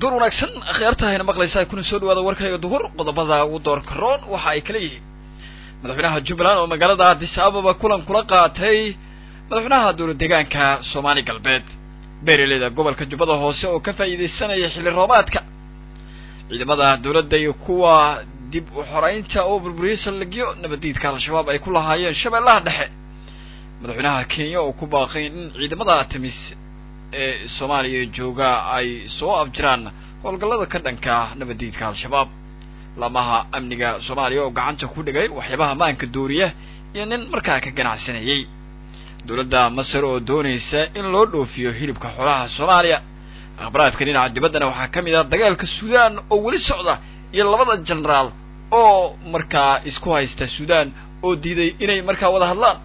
duur wanaagsan akhyaartahayna maqlaysaa kuna soo dhawaada warkayga duhur qodobada ugu doorka roon waxa ay kala yihiin madaxweynaha jubbaland oo magaalada addis ababa kulan kula qaatay madaxweynaha dowlad deegaanka soomaali galbeed beeraleyda gobolka jubbada hoose oo ka faa'iidaysanaya xilli roobaadka ciidamada dowladda iyo kuwa dib u xoreynta oo burburiyey saldhigyo nabaddiidka al-shabaab ay ku lahaayeen shabeellaha dhexe madaxweynaha kenya oo ku baaqay in ciidamada timis ee soomaaliya jooga ay soo afjiraan howlgallada ka dhanka nabaddiidka al-shabaab lamaha amniga soomaaliya oo gacanta ku dhigay waxyaabaha maanka dooriya iyo nin markaa ka ganacsanayey dowladda masar oo doonaysa in loo dhoofiyo hilibka xoolaha soomaaliya akhbaraadka dhinaca dibaddana waxaa ka mid ah dagaalka suudaan oo weli socda iyo labada genaraal oo markaa isku haysta suudaan oo diiday inay markaa wada hadlaan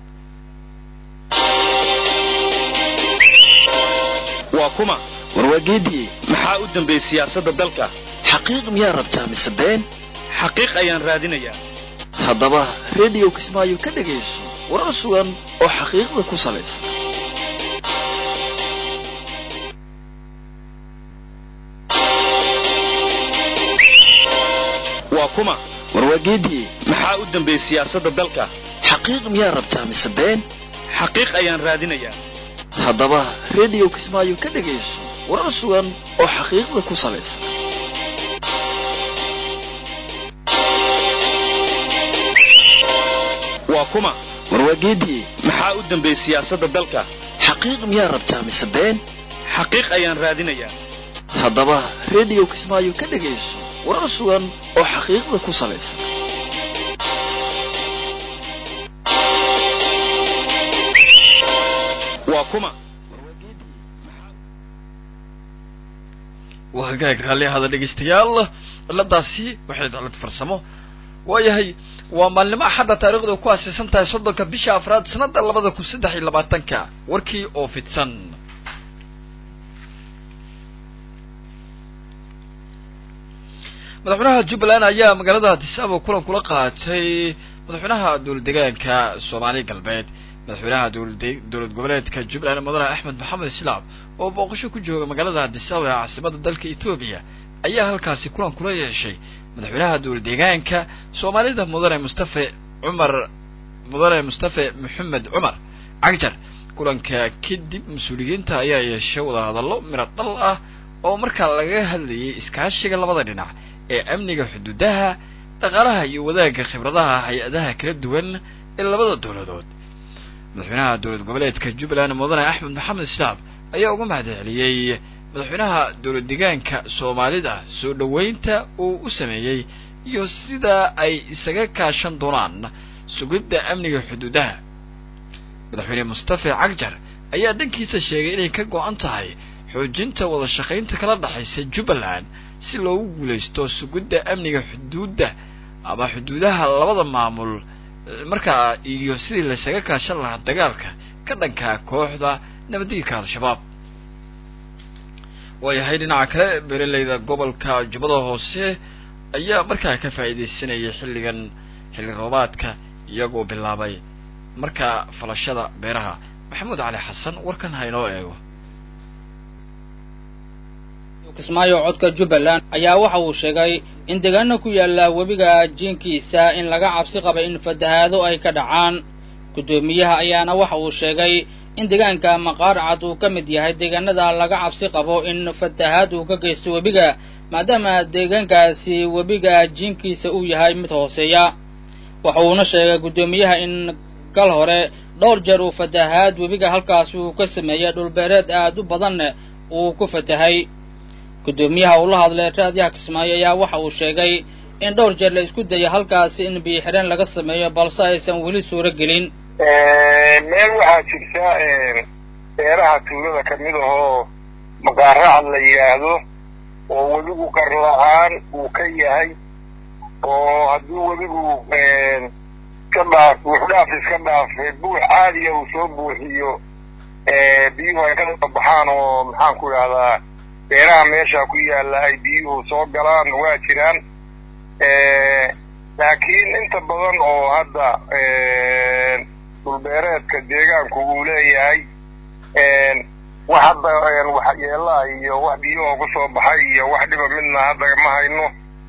waa kuma warwaageedii maxaa u dambeeyey siyaasadda dalka xaqiiq miyaa rabtaa mise been xaqiiq ayaan raadinayaa haddaba rediyo kismaayo ka dhegayso warar sugan oo xaqiiqda ku salaysan waa kuma warwaageedii maxaa u dambeeyey siyaasadda dalka xaqiiq miyaa rabtaa mise been xaqiiq ayaan raadinayaa haddaba rediyo kismaayo ka dhegayso warar sugan oo xaqiiqda ku salaysan waa kuma warwaageedii maxaa u dambeeyey siyaasadda dalka xaqiiq miyaa rabtaa mise been xaqiiq ayaan raadinayaa haddaba rediyo kismaayo ka dhegayso warar sugan oo xaqiiqda ku salaysan waa kuma waa hagaag raalli ahada dhegaystayaal ciladaasi waxay cilad farsamo waayahay waa maalnimo axadda taarikhdu ku aasaysan tahay soddonka bisha afraad sanada labada kun saddex iyo labaatanka warkii oo fidsan madaxweynaha jubbaland ayaa magaalada addis ababa kulan kula qaatay madaxweynaha dowlad deegaanka soomaali galbeed madaxweynaha dowlad dowlad goboleedka jubbaland mudane axmed maxamed islaam oo booqasho ku jooga magaalada addis ababa ee caasimada dalka etoobiya ayaa halkaasi kulan kula yeeshay madaxweynaha dowlad deegaanka soomaalida mudane mustafe cumar mudane mustafe maxamed cumar cagjar kulanka kadib mas-uuliyiinta ayaa yeeshay wadahadallo miro dhal ah oo markaa laga hadlayay iskaashiga labada dhinac ee amniga xuduudaha dhaqaalaha iyo wadaagga khibradaha hay-adaha kala duwan ee labada dowladood madaxweynaha dowlad goboleedka jubbaland mudane axmed maxamed islaam ayaa uga mahadceliyey madaxweynaha dowlad deegaanka soomaalida soo dhoweynta uu u sameeyey iyo sida ay isaga kaashan doonaan sugidda amniga xuduudaha madaxweyne mustafe cagjar ayaa dhankiisa sheegay inay ka go-an tahay xoojinta wada shaqaynta kala dhexaysa jubbaland si loogu guulaysto sugidda amniga xuduudda ama xuduudaha labada maamul markaa iyo sidii laysaga kaashan lahaa dagaalka ka dhanka kooxda nabaddiidka al-shabaab waayahay dhinaca kale beeraleyda gobolka jubbada hoose ayaa markaa ka faa'iidaysanayay xilligan xilli roobaadka iyagoo bilaabay markaa falashada beeraha maxamuud cali xasan warkan ha inoo eego kismaayo codka jubbaland ayaa waxa uu sheegay in deegaano ku yaalla webiga jiinkiisa in laga cabsi qabay in fatahaado ay ka dhacaan guddoomiyaha ayaana waxa uu sheegay in deegaanka maqaar cad uu ka mid yahay deegaanada laga cabsi qabo in fatahaad uu ka geysto webiga maadaama deegaankaasi webiga jiinkiisa uu yahay mid hooseeya waxa uuna sheegay guddoomiyaha in kal hore dhowr jeer uu fatahaad webiga halkaasi uu ka sameeyey dhulbeereed aad u badanna uu ku fatahay guddoomiyaha uu la hadlay raadiyaha kismaayo ayaa waxa uu sheegay in dhowr jeer la isku dayay halkaasi in biyo-xireen laga sameeyo balse aysan weli suuro gelin meel waxaa jirta beeraha tuulada ka mid ahoo maqaaracad la yidhaahdo oo webigu qar la-aan uu ka yahay oo haddii webigu iska dhaaf buuxdhaaf iska dhaafe buux caadiya uu soo buuxiyo biyuhu ay ka soo baxaan oo maxaan ku idhahdaa beeraha meesha ku yaalla ay biyuhu soo galaan waa jiraan laakiin inta badan oo hadda dhulbeereedka deegaanku uu leeyahay wax hadda waxyeelaa iyo wax biyahoo kusoo baxay iyo wax dhiba midna hadda ma hayno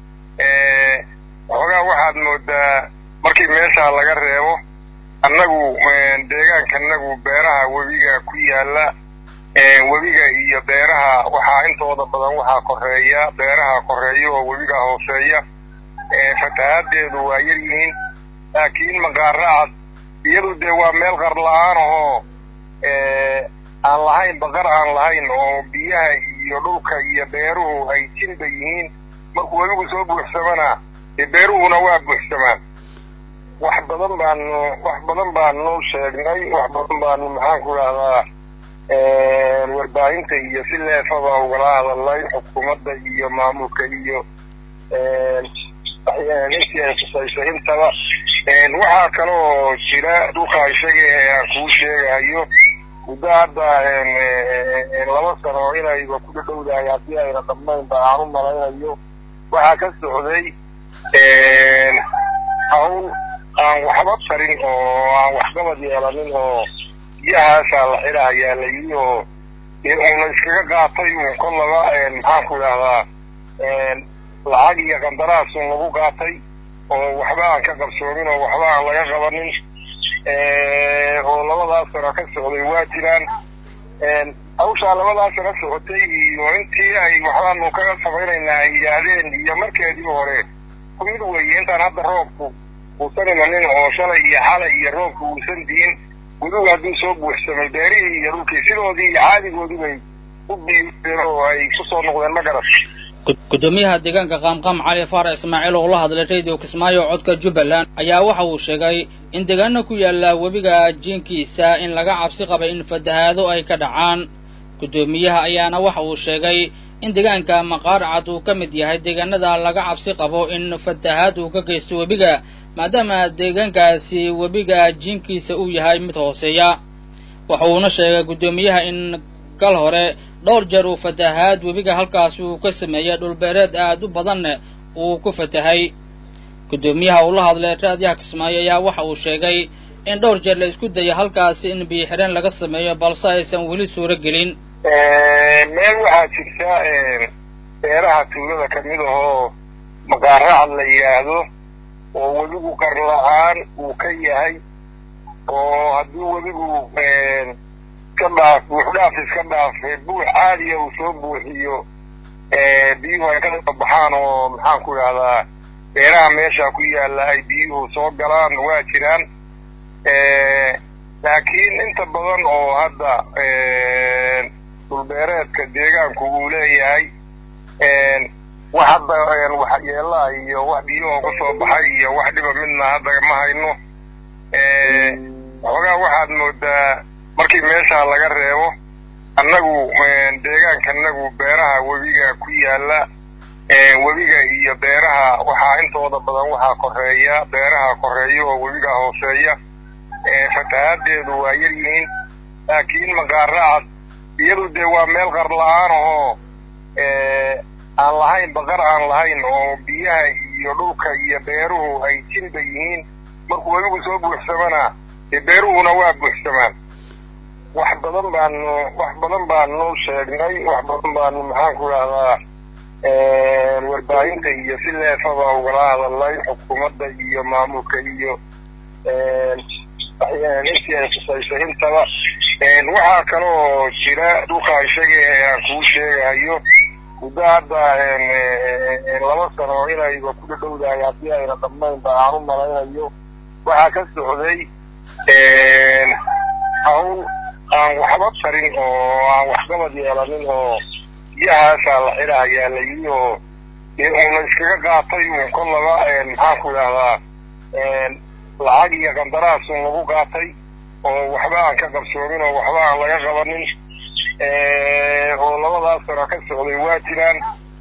xoogaa waxaad moodaa markii meeshaa laga reebo annagu deegaanka annagu beeraha webiga ku yaala webiga iyo beeraha waxaa intooda badan waxaa koreeya beeraha koreeya oo webiga hooseeya fatahaadeedu waa yar yihiin laakiin maqaaracad iyadu dee waa meel qar la-aan ahoo aan lahayn baqar aan lahayn oo biyaha iyo dhulka iyo beeruhu ay jinba yihiin markuu webigu soo buuxsamana dee beeruhuna waa buuxsamaan wax badan baanu wax badan baanu sheegnay wax badan baanu maxaan ku dhahdaa warbaahinta iyo si leefaba ugala hadalnay xukuumadda iyo maamulka iyo intii ay khusayso intaba waxaa kaloo jira dhulka isaga ee aan kuu sheegahayo muddo hadda laba sano inayba ku dhadhowdahay haddii ayna dhammaynba aan u malaynayo waxaa ka socday hawl aan waxba tarin oo aan waxqabad yeelanin oo biyahaasaa la xidhahayaa la yidhi oo dee uuna iskaga qaatay uun kollaba maxaan ku idhahdaa lacag iyo qandaraasun lagu qaatay oo waxba aan ka qabsoomin oo waxba aan laga qabanin oo labadaas sano ka socday waa jiraan hawshaa labadaas sano socotay iyo intii ay waxbaanu kaga samaynaynaa ay yidhaahdeen iyo markeedii hore ku mid weeye intaan hadda roobku uusan imanin oo shalay iyo xalay iyo roobku uusan diin webigu hadduu soo buuxsamay beerihii iyo dhulkii sidoodii iyo caadigoodii bay u biibeen oo ay kusoo noqdeen ma garat gudoomiyaha deegaanka qaamqaam cali faarax ismaaciil oo la hadlay radio kismaayo codka jubbaland ayaa waxa uu sheegay in deegaana ku yaalla webiga jiinkiisa in laga cabsi qabay in fatahaado ay ka dhacaan guddoomiyaha ayaana waxa uu sheegay in deegaanka maqaarcad uu ka mid yahay deegaanada laga cabsi qabo in fatahaad uu ka geysto webiga maadaama deegaankaasi webiga jiinkiisa uu yahay mid hooseeya waxa uuna sheegay guddoomiyaha in kal hore dhowr jeer uu fatahaad webiga halkaas uu ka sameeyey dhulbeereed aad u badanna uu ku fatahay guddoomiyaha uu la hadlay raadiyaha kismaayo ayaa waxa uu sheegay in dhowr jeer la isku dayay halkaasi in biyo xidheen laga sameeyo balse aysan weli suuro gelin meel waxaa jirta beeraha tuulada ka mid ahoo maqaaracad la yidhaahdo oo webigu qar la-aan uu ka yahay oo haddii webigu iska dhaaf buuxdhaaf iska dhaaf buux caadiya uu soo buuxiyo biyuhu ay ka soo baxaan oo maxaan ku idhahdaa beeraha meesha ku yaalla ay biyuhu soo galaan waa jiraan laakiin inta badan oo hadda dhulbeereedka deegaanku uu leeyahay wax hadda waxyeelaa iyo wax biyuhoo kusoo baxay iyo wax dhiba midna hadda ma hayno xoogaa waxaad moodaa markii meeshaa laga reebo annagu deegaanka annagu beeraha webiga ku yaalla webiga iyo beeraha waxaa intooda badan waxaa koreeya beeraha koreeya oo webiga hooseeya fatahaadeedu waa yar yihiin laakiin maqaaracad iyadu dee waa meel qar la-aan ahoo aan lahayn baqar aan lahayn oo biyaha iyo dhulka iyo beeruhu ay jinba yihiin markuu webigu soo buuxsamana dee beeruhuna waa buuxsamaan wax badan baanu wax badan baanu sheegnay wax badan baanu maxaan ku idhahdaa warbaahinta iyo si leefaba ugala hadalnay xukuumadda iyo maamulka iyo intii ay khusayso intaba waxaa kaloo jira dhulka isaga ee aan kuu sheegahayo muddo hadda laba sano inayba ku dhadhowdahay haddii ayna dhammaynba aan u malaynayo waxaa ka socday hawl aan waxba tarin oo aan waxqabad yeelanin oo biyahaasaa la xidhahayaa la yidhi oo dee uuna iskaga qaatay uun kollaba maxaan ku idhahdaa lacag iyo qandaraasun lagu qaatay oo waxba aan ka qabsoomin oo waxba aan laga qabanin oo labadaas sano ka socday waa jiraan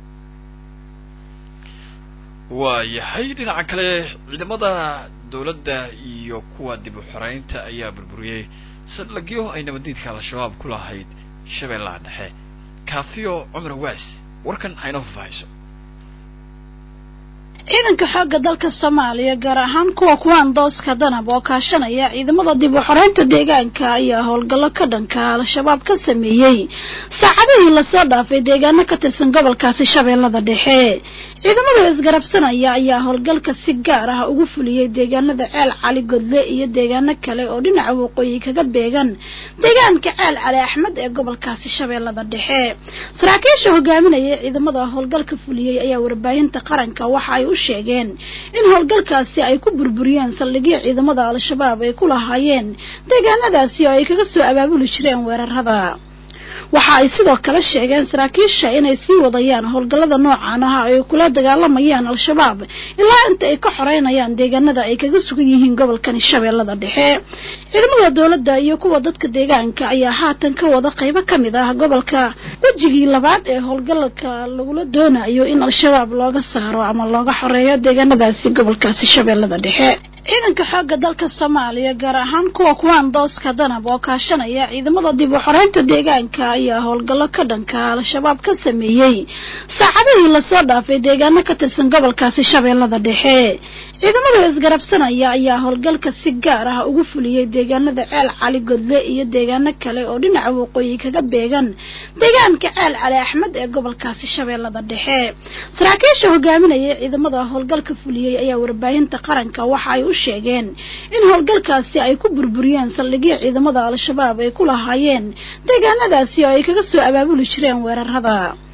waa yahay dhinaca kale ciidamada dawladda iyo kuwa dib u xoreynta ayaa burburiyey saldhigyo ay nabadiidka al-shabaab ku lahayd shabeellaha dhexe kaafiyo cumar waas warkan hayno faahfaahiso ciidanka xoogga dalka soomaaliya gaar ahaan kuwa kuwaan dooska danab oo kaashanaya ciidamada dib u xoreynta deegaanka ayaa howlgallo ka dhanka al-shabaab ka sameeyey saacadihii lasoo dhaafay deegaano ka tirsan gobolkaasi shabeellada dhexe ciidamada isgarabsanaya ayaa howlgalka si gaar ah ugu fuliyey deegaanada ceel cali godle iyo deegaano kale oo dhinaca waqooyi kaga beegan deegaanka ceel cali axmed ee gobolkaasi shabeellada dhexe saraakiisha hogaaminaya ciidamada howlgalka fuliyey ayaa warbaahinta qaranka waxa ay u sheegeen in howlgalkaasi ay ku burburiyeen saldhigyo ciidamada al-shabaab ay ku lahaayeen deegaanadaasi oo ay kaga soo abaabuli jireen weerarada waxa ay sidoo kale sheegeen saraakiisha inay sii wadayaan howlgallada noocan ah ay kula dagaalamayaan al-shabaab ilaa inta ay ka xoreynayaan deegaanada ay kaga sugan yihiin gobolkani shabeellada dhexe ciidamada dowladda iyo kuwa dadka deegaanka ayaa haatan ka wada qaybo ka mid ah gobolka wejigii labaad ee howlgalka lagula doonayo in al-shabaab looga saaro ama looga xoreeyo deegaanadaasi gobolkaasi shabeellada dhexe ciidanka xoogga dalka soomaaliya gaar ahaan kuwa kuwaan dooska danab oo kaashanaya ciidamada dib u xoreynta deegaanka ayaa howlgallo ka dhanka al-shabaab ka sameeyey saacadihii lasoo dhaafay deegaano ka tirsan gobolkaasi shabeellada dhexe ciidamada isgarabsanaya ayaa howlgalka si gaar ah ugu fuliyey deegaanada ceel cali godle iyo deegaano kale oo dhinaca waqooyi kaga beegan deegaanka ceel cali axmed ee gobolkaasi shabeellada dhexe saraakiisha hogaaminaya ciidamada howlgalka fuliyey ayaa warbaahinta qaranka waxa ay u sheegeen in howlgalkaasi ay ku burburiyeen saldhigyo ciidamada al-shabaab ay ku lahaayeen deegaanadaasi oo ay kaga soo abaabuli jireen weerarada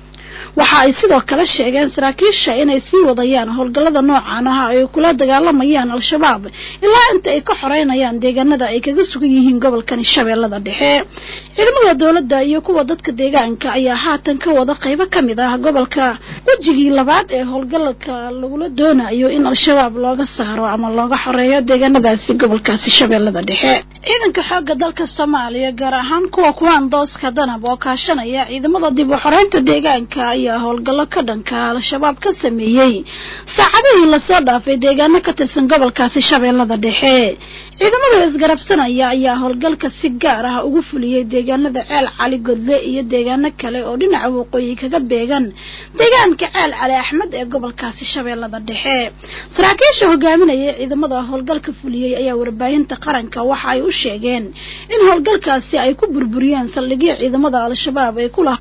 waxa ay sidoo kale sheegeen saraakiisha inay sii wadayaan howlgallada noocan ah ay kula dagaalamayaan al-shabaab ilaa inta ay ka xoreynayaan deegaanada ay kaga sugan yihiin gobolkani shabeellada dhexe ciidamada dowladda iyo kuwa dadka deegaanka ayaa haatan ka wada qaybo ka mid ah gobolka wejigii labaad ee howlgalka lagula doonayo in al-shabaab looga saaro ama looga xoreeyo deegaanadaasi gobolkaasi shabeellada dhexe ciidanka xoogga dalka soomaaliya gaar ahaan kuwa kuwaan dooska danab oo kaashanaya ciidamada dib u xoreynta deegaanka ayaa howlgallo ka dhanka al-shabaab ka sameeyey saacadihii lasoo dhaafay deegaano ka tirsan gobolkaasi shabeellada dhexe ciidamada isgarabsanaya ayaa howlgalka si gaar ah ugu fuliyey deegaanada ceel cali godle iyo deegaano kale oo dhinaca waqooyi kaga beegan deegaanka ceel cali axmed ee gobolkaasi shabeellada dhexe saraakiisha hogaaminaya ciidamada howlgalka fuliyey ayaa warbaahinta qaranka waxa ay u sheegeen in howlgalkaasi ay ku burburiyeen saldhigyo ciidamada al-shabaab ay ku laha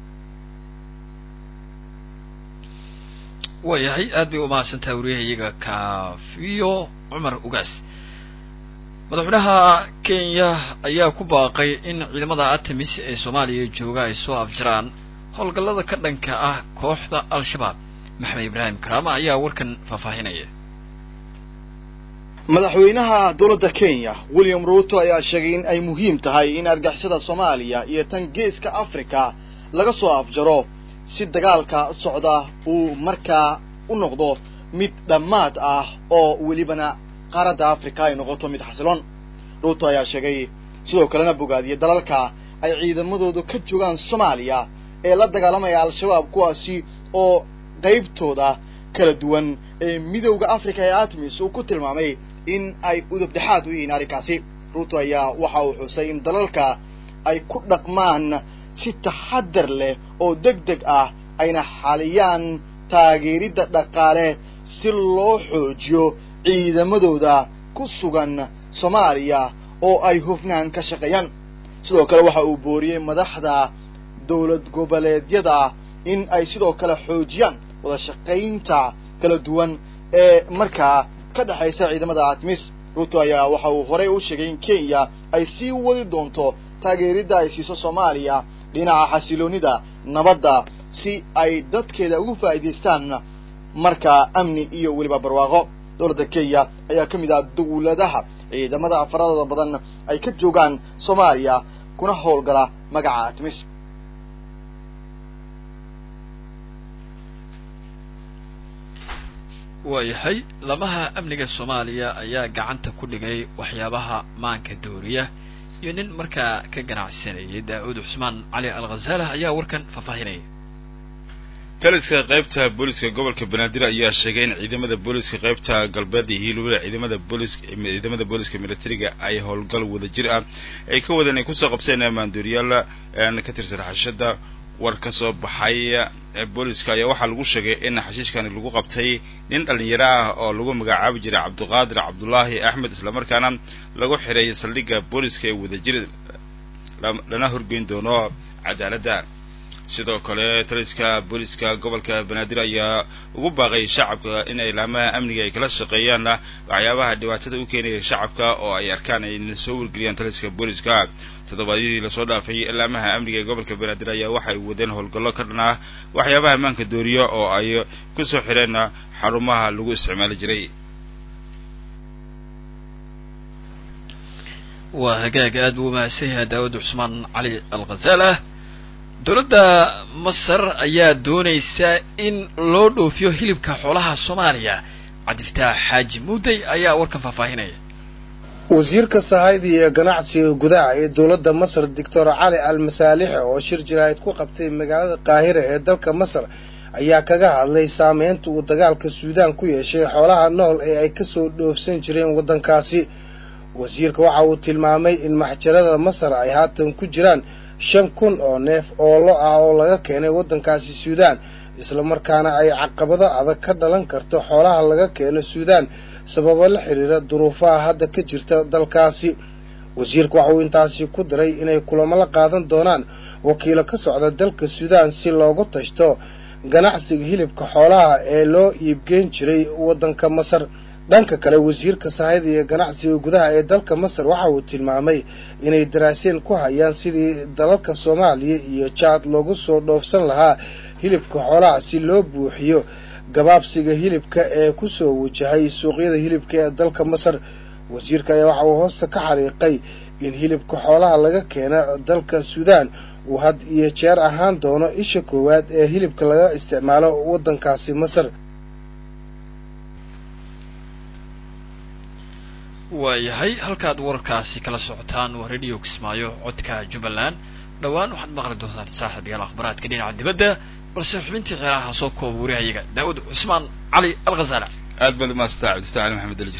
waayahay aad bay umahadsantahay wariyahayaga kaafiyo cumar ugaas madaxweynaha kenya ayaa ku baaqay in ciidamada atamis ee soomaaliya jooga ay soo afjaraan howlgallada ka dhanka ah kooxda al-shabaab maxamed ibraahim karaama ayaa warkan faahfaahinaya madaxweynaha dowladda kenya william ruuto ayaa sheegay in ay muhiim tahay in argixisada soomaaliya iyo tan geeska africa laga soo afjaro si dagaalka socda uu markaa u noqdo mid dhammaad ah oo welibana qaaradda africa ay noqoto mid xasiloon ruuto ayaa sheegay sidoo kalena bogaadiyay dalalka ay ciidamadoodu ka joogaan soomaaliya ee la dagaalamaya al-shabaab kuwaasi oo qaybtooda kala duwan ee midowda africa ee atmis uu ku tilmaamay in ay udub dhexaad u yihiin arrinkaasi ruuto ayaa waxa uu xusay in dalalka ay ku dhaqmaan si taxadar leh oo deg deg ah ayna xaliyaan taageeridda dhaqaale si loo xoojiyo ciidamadooda ku sugan soomaaliya oo ay hufnaan ka shaqeeyaan sidoo kale waxa uu booriyey madaxda dowlad goboleedyada in ay sidoo kale xoojiyaan wada shaqaynta kala duwan ee markaa ka dhexaysa ciidamada atmis ruto ayaa waxa uu horey u sheegay in kenya ay sii wadi doonto taageeridda ay siiso soomaaliya dhinaca xasiloonida nabadda si ay dadkeeda ugu faa'iidaystaan markaa amni iyo weliba barwaaqo dowladda kenya ayaa ka mid ah dawladaha ciidamada afaradooda badan ay ka joogaan soomaaliya kuna howlgala magaca atmis waayahay lamaha amniga soomaaliya ayaa gacanta ku dhigay waxyaabaha maanka dooriya iyo nin markaa ka ganacsanayay daa-uud cusmaan cali al khazaalah ayaa warkan faahfaahinaya taliska qaybta booliska gobolka banaadir ayaa sheegay in ciidamada booliska qaybta galbeed iyo hiilwada ciidamada boolis ciidamada booliska militariga ay howlgal wadajir ah ay ka wadeen ay kusoo qabseen maandooriyaal ka tirsan xashada war ka soo baxay booliska ayaa waxaa lagu sheegay in xashiishkani lagu qabtay nin dhalinyaro ah oo lagu magacaabi jiray cabdiqaadir cabdullaahi axmed islamarkaana lagu xiray saldhigga booliska ee wadajir lana horgeyn doono cadaaladda sidoo kale taliska booliska gobolka banaadir ayaa ugu baaqay shacabka in ilaamaha amniga ay kala shaqeeyaan waxyaabaha dhibaatada u keenaya shacabka oo ay arkaan ayna soo wargeliyaan taliska booliska toddobaadyadii lasoo dhaafay ilaamaha amniga ee gobolka banaadir ayaa waxay wadeen howlgallo ka dhan ah waxyaabaha ammaanka dooriya oo ay kusoo xireen xarumaha lagu isticmaali jiray waa hagaag aad buu umahadsan yahay daawud cusmaan cali alkhazaala dowladda masar ayaa doonaysa in loo dhoofiyo hilibka xoolaha soomaaliya cabdifataax xaaji muudey ayaa warkan faahfaahinaya wasiirka sahayda iyo ganacsiga gudaha ee dowladda masar doctor cali al masaalix oo shir jiraahid ku qabtay magaalada qaahira ee dalka masar ayaa kaga hadlay saameynta uu dagaalka suudaan ku yeeshay xoolaha nool ee ay kasoo dhoofsan jireen waddankaasi wasiirka waxa uu tilmaamay in maxjarada masar ay haatan ku jiraan shan kun oo neef oo lo ah oo laga keenay waddankaasi suudaan islamarkaana ay caqabado adag ka dhalan karto xoolaha laga keeno suudaan sababo la xiriira duruufaha hadda ka jirta dalkaasi wasiirku waxa uu intaasi ku diray inay kulamo la qaadan doonaan wakiilo ka socda dalka suudaan si loogu tashto ganacsiga hilibka xoolaha ee loo iibgeyn jiray waddanka masar dhanka kale wasiirka sahayda iyo ganacsiga gudaha ee dalka masar waxa uu tilmaamay inay daraaseen ku hayaan sidii dalalka soomaaliya iyo jaad loogu soo dhoofsan lahaa hilibka xoolaha si loo buuxiyo gabaabsiga hilibka ee kusoo wajahay suuqyada hilibka ee dalka masar wasiirka ayaa waxa uu hoosta ka xariiqay in hilibka xoolaha laga keena dalka suudaan uu had iyo jeer ahaan doono isha koowaad ee hilibka laga isticmaalo waddankaasi masar waayahay halkaad wararkaasi kala socotaan waa radio kismaayo codka jubbaland dhowaan waxaad maqli doontaan saaxiibayaal akhbaraadka dhinaca dibadda balse xubintii ceeraha soo kooba warihayaga daawud cusmaan cali alkhazaala aad baad umaasanta cabdista cali maxamed dalijir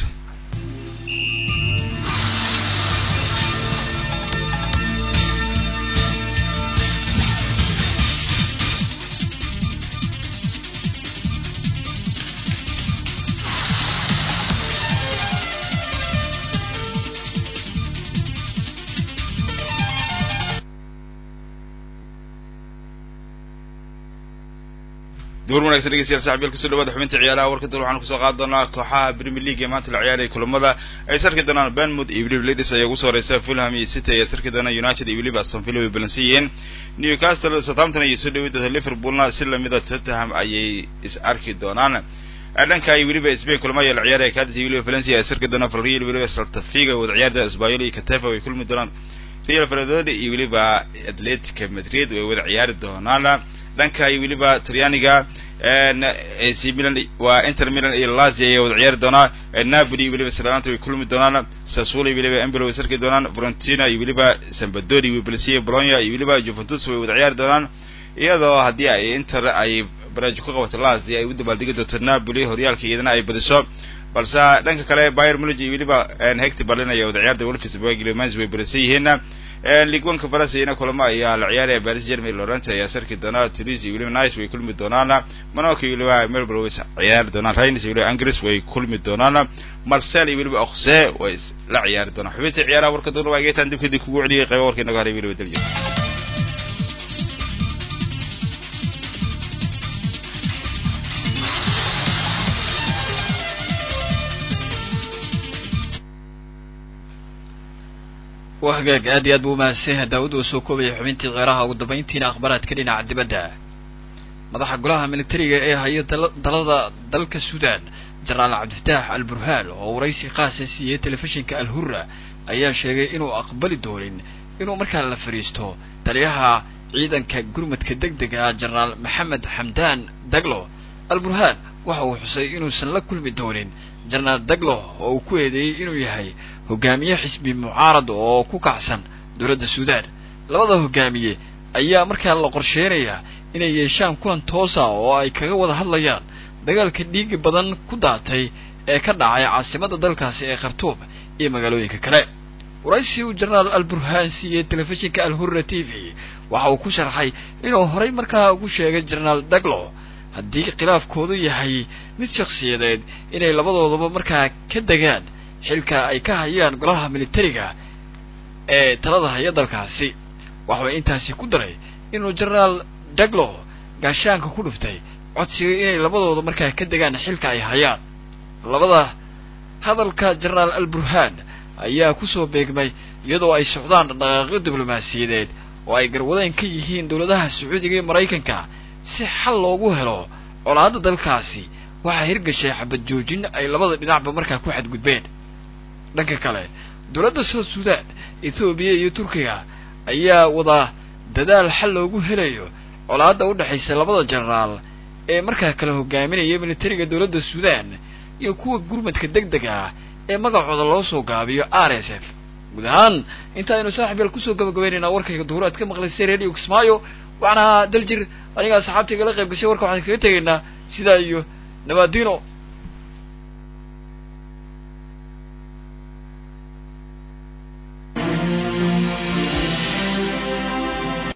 duur wanagsan dhegeystayaal saxabiyaal kusoo dhawaada xubinta ciyaaraha warka dal waxaan kusoo qaadi doonaa kooxaha premier league ee maanta la ciyaaraya kulamada ay sarki doonaan benmouth iyo weliba ladies ayaa ugu soo horeysa fulham iyo city ayaa sarki doona united iyo weliba aston villa way balansan yihiin newcastle southampton ayay soo dhaweyn doonta liverpoolna si lamida tottenham ayay is arki doonaan dhanka iyo weliba spain kulamo ayaa la ciyaaraya cadis iyo weliba valencia ayaa sarki doona valreal weliba saltafiga wada ciyaarda espanyol iyo catefa way kulmi doonaan real valladolid iyo weliba atletica madrid way wada ciyaari doonaan dhanka iyo weliba talyaaniga ac milan waa inter milan iyo lazio ayaa wada ciyaari doonaa napoli iyo weliba salanta way kulmi doonaan sassuolo iyo weliba embolo way sarki doonaan frontina iyo weliba sambadori way balsiya bologna iyo weliba juventus way wada ciyaari doonaan iyadoo haddii ay inter ay baraajo ku qabato lazio ay u dabaaldegi doonto napoli horyaalka iyadana ay badiso balse dhanka kale bayer mullig iyo weliba hector berlin ayaa wada ciyaarda wolfsburg iyo mans way barisan yihiin league one conference iyana kulamo ayaa la ciyaaraya paris germany lorent ayaa sarki doonaa toulouse iyo weliba nice way kulmi doonaan monaco iyo weliba melbourne way ciyaari doonaan rhines iyo weliba angris way kulmi doonaan marcel iyo weliba oxe way la ciyaari doonaan xubintii ciyaaraha warka doona waa geetaan dib kadib kugu celiyay qayba warkii naga haray weliba daljo waa hagaag aad iyo aad buu umahadsan yahay daawud uu soo koobaya xubintii ceeraha ugu dambayntiina akhbaraadka dhinaca dibadda madaxa golaha militariga ee haya dalada dalka suudaan jenaraal cabdifataax al burhaan oo waraysi qaasa siiyey telefishinka al hurra ayaa sheegay inuu aqbali doonin inuu markaa la fadhiisto taliyaha ciidanka gurmadka deg dega jenaraal maxamed xamdaan daglo al burhaan waxa uu xusay inuusan la kulmi doonin jenaraal daglo oo uu ku eedeeyey inuu yahay hogaamiye xisbi mucaarad oo ku kacsan dowladda suudaan labada hogaamiye ayaa markaa la qorsheynayaa inay yeeshaan kulan toosa oo ay kaga wada hadlayaan dagaalka dhiigi badan ku daatay ee ka dhacay caasimadda dalkaasi ee khartuum iyo magaalooyinka kale waraysi uu jenaraal alburhaan siiyey telefishinka alhurra t v waxa uu ku sharxay inuu horay markaa ugu sheegay jenaraal daglo haddii khilaafkoodu yahay mid shakhsiyadeed inay labadoodaba markaa ka degaan xilka ay ka hayaan golaha militariga ee talada haya dalkaasi waxuu intaasi ku daray inuu jenaraal daglo gaashaanka ku dhuftay codsiga inay labadooda markaa ka degaan xilka ay hayaan labada hadalka jenaraal alburhaan ayaa kusoo beegmay iyadoo ay socdaan dhaqaaqyo diblomaasiyadeed oo ay garwadeen ka yihiin dowladaha sacuudiga iyo maraykanka si xal loogu helo colaadda dalkaasi waxaa hirgashay xabad joojin ay labada dhinacba markaa ku xadgudbeen dhanka kale dowladda south sudan ethoobiya iyo turkiga ayaa wadaa dadaal xal loogu helayo colaadda u dhexaysa labada jenaraal ee markaa kala hogaaminaya militariga dowladda sudan iyo kuwa gurmadka deg dega ah ee magacooda loo soo gaabiyo r s f guud ahaan inta aynu saaxib yaal kusoo gabagabaynaynaa warkayga duhur aad ka maqlaysay radio kismaayo waxaan ahaa daljir aniga asxaabtayga la qayb gashay warka waxaan kaga tegaynaa sidaa iyo nabaadino